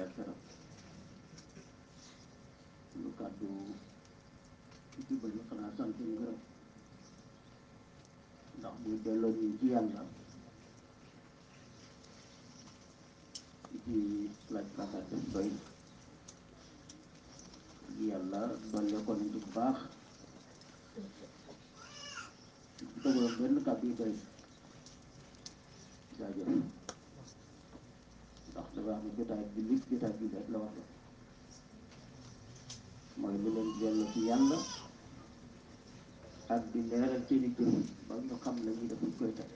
keroog lu kàddu jubal yi xanaa sant ñu gërëm ndax buy delloo ñu ci yàlla ci laaj kàddaa def doy yàlla dolle ko nañ ci bu baax dëggoon benn kàddu yi doy jaajëf ndax dafa am jotaay bi lit jotaay bi rek la wax la mooy lu leen dellu ci yàlla ak di leeral seeni jëf ba ñu xam la ñuy def koy teg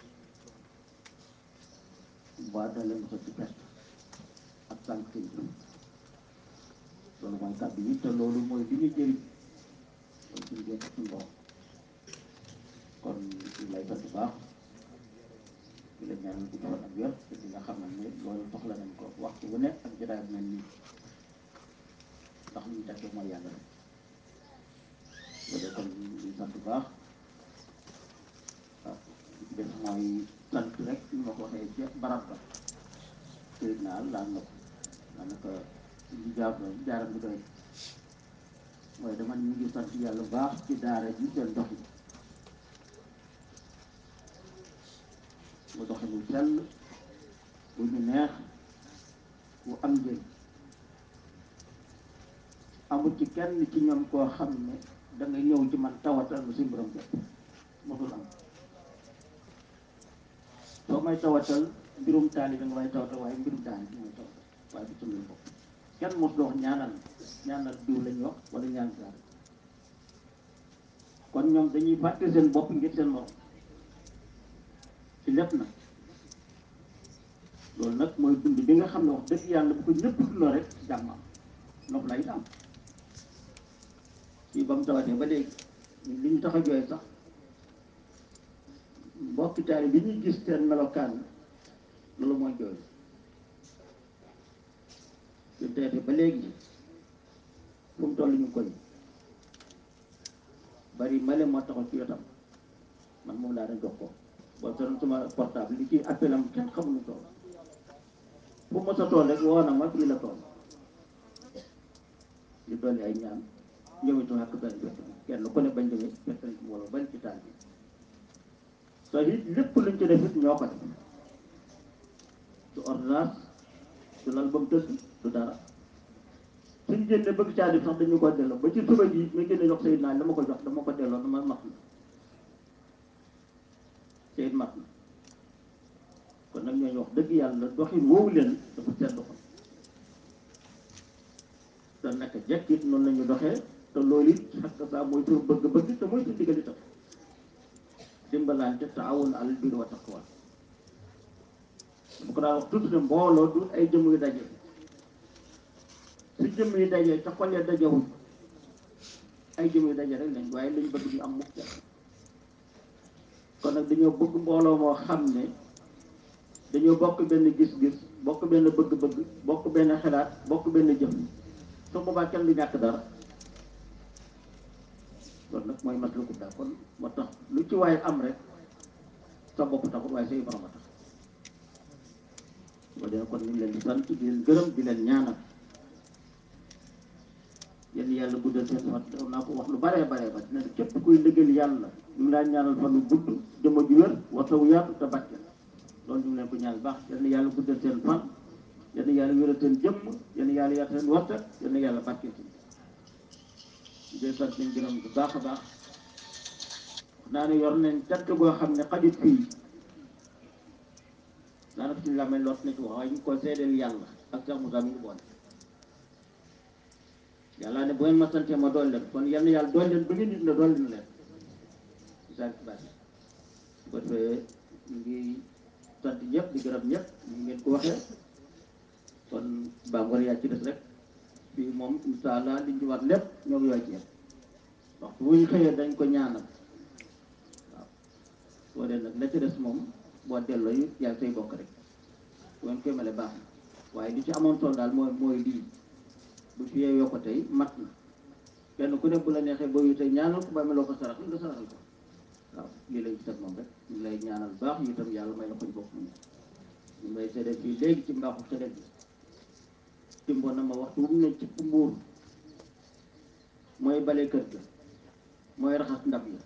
ba da leen ko ci perte ak tànk seen jëf loolu mooy kàddu yi te loolu mooy li ñu jëriñ mooy suñu jëf suñu bopp kon ñu lay sant bu baax di la ñaanal gudd fan ak wér te di nga xamal ne loolu soxla nañ ko waxtu bu nekk ak jotaay bu mel nii ndax li ñu tekkee mooy yàlla rek loolu kon ñu sant bu baax waaw li ci def mooy sant rek ñu ma ko waxee ca barab ba sëriñ naa laal na ko daanaka ñu jaar jaaram bi doy mooy dama ñu ngi sant yàlla bu baax ci daara ji seen dox yi mu doxe mu sell bu ñu neex bu am njëriñ amul ci kenn ci ñoom koo xam ne da nga ñëw ci man tawatal lu si mbiram jot mosul am soo may tawatal mbirum taali da nga may tawatal waaye mbirum daani bi mooy tawatal waaye du suñu bopp kenn mos dox ñaanal ñaanal diw lañ wax wala ñaan daal kon ñoom dañuy fàtte seen bopp ngir seen morom ci lépp nag loolu nag mooy dund bi nga xam ne wax dëgg yàlla bu ko ñëpp dundoo rek jàmm am nopp lay am fii ba mu tawatee ba léegi li ñu tax a jooy sax mbokki taali bi ñuy gis seen melokaan loolu mooy jooy suñ tawatee ba léegi fu mu toll ñu koy bari male moo taxaw ci wetam man moom laa doon jox ko boo doon sama portable li ci appel am kenn xamuñu tool fu mos a tool rek woo na ma fii la tool ñu dolli ay ñaan ñëwitu ak benn bés kenn ku ne bañ demee fekk nañ ci mbooloo bañ ci taal bi te it lépp luñ ci def it ñoo ko def du ordonnance du lal ba mu tëdd du dara suñ génne bëgg caa def sax dañu ko delloo ba ci suba ji ma génne jox sayid naa dama ko jox dama ko delloo dama mat na sayid mat na kon nag ñooñu wax dëgg yàlla doxin woowu leen dafa sedd ko te naka jekk it noonu la ñu doxee te loolu it xakk saa mooy suñu bëgg-bëgg te mooy suñu digal itam dimbalante taawun alal birri wa taqwa bu ko daan wax tuuti ne mbooloo du ay jëm yu daje su jëm yi daje te xol ya dajewuñ ay jëm yu daje rek lañ waaye lañ bëgg ñu am mukk kon nag dañoo bëgg mbooloo moo xam ne dañoo bokk benn gis-gis bokk benn bëgg-bëgg bokk benn xalaat bokk benn jëf su boobaa kenn du ñàkk dara loolu nag mooy mat la ko daal kon moo tax lu ci waaye am rek sa bopp taxul waaye say borom a tax boo dee kon ñu ngi leen di sant di leen gërëm di leen ñaanal yéen yàlla guddal seen fan def naa ko wax lu baree baree ba dina képp kuy liggéeyal yàlla ñu ngi laa ñaanal fan lu gudd jëmm ju wér waxtawu yaatu te barke loolu ñu ngi leen ko ñaan baax yéen yàlla guddal seen fan yéen yàlla wéral seen jëmm yéen yàlla yaatu seen waxta yéen yàlla barke si di sant nañ gërëm bu baax a baax wax naa ne yor nañ cant boo xam ne xajut fii daanaka suñu la may lot na ci wax waaye ñu ko seedeel yàlla ak Cheikh Moussa mi ngi boole yàlla ne bu ngeen ma santee ma dool leen kon yal na yàlla dool leen ba ngeen nit na dool leen leen ci saa si bàtt su ko defee ñu ngi sant ñëpp di gërëm ñëpp ñu ngeen ko waxee kon baa yaa ci des rek fii moom incha allah liñ ci war lépp ñoo ngi yooy ci yem waxtu bu ñu xëyee dañ ko ñaanal waaw boo dee nag la ci des moom boo delloo yi yaa say bokk rek bu ngeen koy male baax na waaye li ci amoon solo daal mooy mooy lii bu fi yeeyoo ko tey mat na kenn ku ne bu la neexee boo yu tey ñaanal ko ba meloo ko sarax nga saraxal ko waaw lii lañ ci teg moom rek ñu lay ñaanal baax yu itam yàlla may la ko ñu bokk mu ñu may seede fii léegi ci mbaaxu seede bi timbo na ma waxtu wu mu ne ci mbuur mooy bale kër ga mooy raxas ndab yi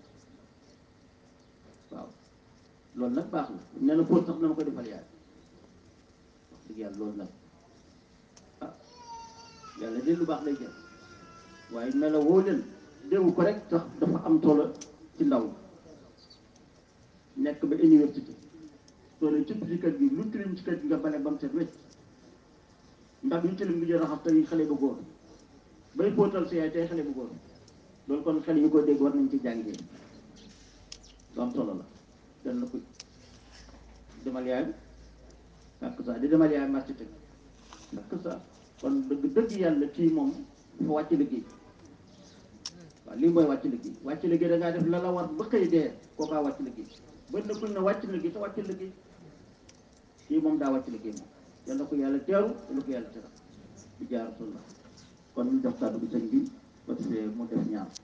waaw loolu nag baax na nee na fóot sax na ma ko defal yaay wax dëgg yàlla loolu nag ah yàlla de lu baax lay jël waaye melo woo leen déggu ko rek sax dafa am solo ci ndaw nekk ba université soo cëpp ci kër gi lu tilim ci kër gi nga bale ba mu set wecc ndax yu tilim bi jël raxas tey xale bu góor bay fóotal si yaay tey xale bu góor loolu kon xale yu ko dégg war nañ ci jàngee lu am solo la dan la ko demal yaay ak sa di demal yaay marché teg ak sa kon dëgg dëgg yàlla kii moom dafa wàcc liggéey waaw lii mooy wàcc liggéey wàcc liggéey da ngaa def la la war ba xëy dee kookaa wàcc liggéey bët na kuñ ne wàcc liggéey te wàcc liggéey kii moom daa wàcc liggéey moom yal na ko yàlla teeru yal na ko yàlla teral di jaar sulla kon ñu jox kàddu bi sëñ bi ba defee mu def ñaar